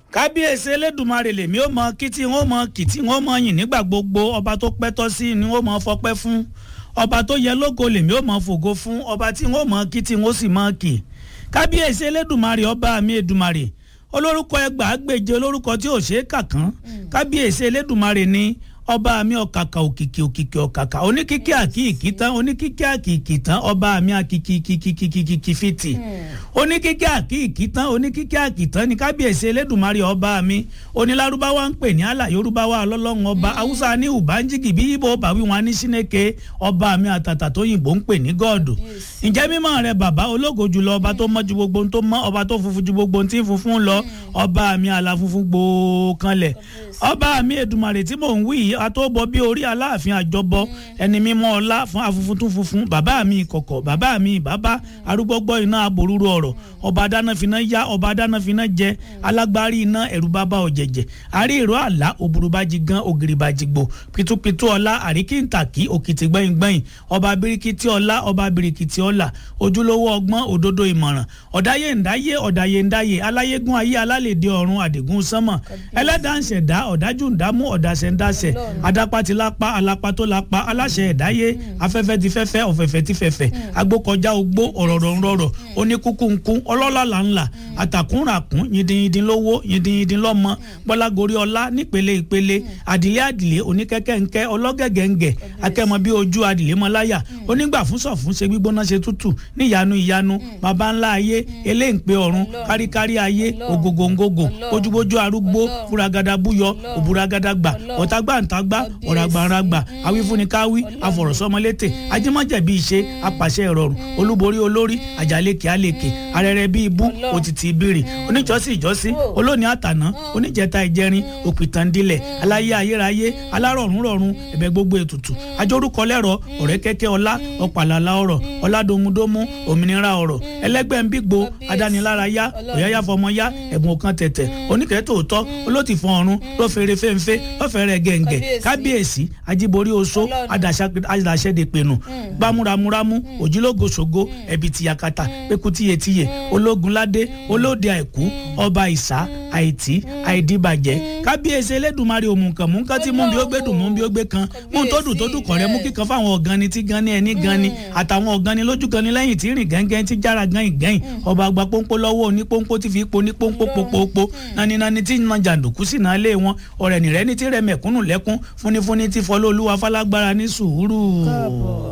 kábíyèsí elédùnmarè lèmi ó mọ kí tí wọn mọ kì tí wọn mọ yìn nígbà gbogbo ọba tó pẹ́tọ́ sí ni wọn mọ fọpẹ́ fún ọba tó yẹ lógo lèmi ó mọ fògo fún ọba tí wọn mọ kí tí wọn sì mọ kì kábíyèsí elédùnmarè ọba mi èdùmarè olórúkọ ẹgbàágbèje olórúkọ tí ò ṣe é kà kán kábíyèsí elédùnmarè ni ọba mi ọ̀kàkà òkìkì òkìkì ọ̀kàkà oníkíkí àkìkì tán oníkíkí àkìkì tán ọba mi àkìkì kìkìkìkì fìtì oníkíkí àkìkì tán oníkíkí àkìkì tán ní kábíyèsí elédùnmarè ọba mi onílárúbáwá ń pè ní àlà yorùbáwá ọlọ́lọ́run ọba haúsá ní ùbánjígì bí ibo bàwí wọn ní síneke ọba mi àtàtà tó yìnbó ń pè ní gọ́ọ̀dù ǹjẹ́ mímọ́ rẹ bàbá ológo jùlọ ọba tó mọ́ ju gbogbo ohun tó mọ́ ọba tó funfun ju gbogbo ohun tí ń funfun lọ ọba mi àlà funfun gbòó kanlẹ̀ ọba mi èdùmarè tí mò ń wí yìí àtọ́bọ bí orí aláàfin àjọbọ ẹni mímọ́ ọlá fún afunfun tún funfun bàbá mi ìkọ̀kọ̀ bàbá mi ìbábá arúgbọ́gbọ́ iná aborúru ọ̀rọ̀ ọba dánáfiná yá ọba dánáfiná jẹ alágbárí iná ẹ̀rù bàbá ọ̀jẹ̀jẹ̀ àrí ìró àlá òbúrúbájì gan ògìrìbàjì gbò pitupitu ọlá àríkìntàkì òkìtì gbẹ̀yìngbẹ̀yìn ọba birikiti ọlá ọba birikiti ọlá ojúlówó ọgbọ́n òdodo ìmọ̀ràn ọ̀dáyé ǹdáyé ọ̀dáyé ǹdáyé aláyégún ayé alálèdè ọ̀run àdìgún sánmọ̀ ẹlẹ́dàá ń ṣẹ̀dá ọ̀dájú ǹdámú ọ̀dàṣẹ̀ ǹdáṣẹ̀ adápá ti lápá alápá tó lápá aláṣẹ ẹ̀dáyé afẹ́fẹ́ ti fẹ́fẹ́ ọ̀fẹ̀fẹ́ ti fẹ̀fẹ̀ agbókọjá ogbó ọ̀rọ̀rọ̀ ńrọ̀rọ̀ oníkúkúńkú ọlọ́lá là ńlá àtàkùnràkùn yìndínyìndín lówó yìndínyìndín lọ́mọ gbọ́lágorí ọlá nípele ìpele àdìlé àdìlé oníkẹ́kẹ́ńkẹ́ ọlọ́gẹ̀gẹ̀ǹgẹ̀ akẹ́mọ bí ojú àdìlé mọ́láyà onígbà fún sọ̀fún ṣe gbígbóná ṣe tútù níyanu ìyanu baba ńlá ayé eléǹpé ọ̀run káríkárí ayé ògògòǹgògò ojúbójú arúgbó fúragada búyọ òbúragada gbà ọ̀tàgbàǹtàgbà ọ̀ràgbàǹràgbà awífúnnikáwí afọ̀rọ̀sọmọlétè ajímọ̀jẹ̀bí ìṣe apàṣẹ ìrọ̀rùn olúborí olórí àjàlékè àlèkè arẹrẹ bíi ibú òtítì ìbírì oníjọ́sí ìjọ́sí olóòní àtàná oníjẹta ìjẹrin òpìtàndílẹ̀ aláyé ayérayé alárọ̀rùnrọ̀rùn ẹ̀bẹ̀ gbogbo ètùtù ajórúkọ lẹ́rọ ọ̀rẹ́ kẹ́kẹ́ ọlá ọ̀pàlàlà ọ̀rọ̀ ọ̀làdòmudòmu òmìnira ọ̀rọ̀ ẹlẹ́gbẹ́ ń bígbó adánilárayá ọ̀yáyá fọmọyá ẹ̀bùn ọ̀kan tẹ̀tẹ̀ oníkẹ́ tòótọ́ olótìfọ̀n ọ̀run ló fèrè fẹ́ǹfẹ́ lọ́fẹ̀rẹ̀ gẹ̀ǹgẹ̀ kábíyèsí ajíborí oṣó adàṣẹ́dẹ̀pẹ̀nù gbámúramúramú òjìlógoṣogo ẹ̀bì tìyàkàtà pẹ́kútìyẹtìyẹ ológunládé olóde àìkú ọba ìsá àìtí àìdíbàjẹ́ kábíyèsí elédùnmarè òmùkàn mú nǹkan tí mú bí ó gbé dùn mú bí ó gbé kan mú tó dùn tó dùn kọ̀rẹ́ mú kíkan fáwọn ọ̀gánni tí gan ni ẹni gan ni àtàwọn ọ̀gánni lójú gan ni lẹ́yìn tí rìn gẹ́ngẹ́ tí jára gan ìgẹ́yìn ọba àgbà pọ́npọ́ lọ́wọ́ òní pọ́npọ́ tí fi ipò ní pọ́npọ́ pọ́pọ́pọ́ nani nani tí na jàǹdùkú sì náà lé wọn ọ̀rẹ́ nìrẹ́ ní tí rẹ mẹ̀kúnnù lẹ́kún fúnifúni tí fọlọ́ olúwa falágbára ní sùúrù.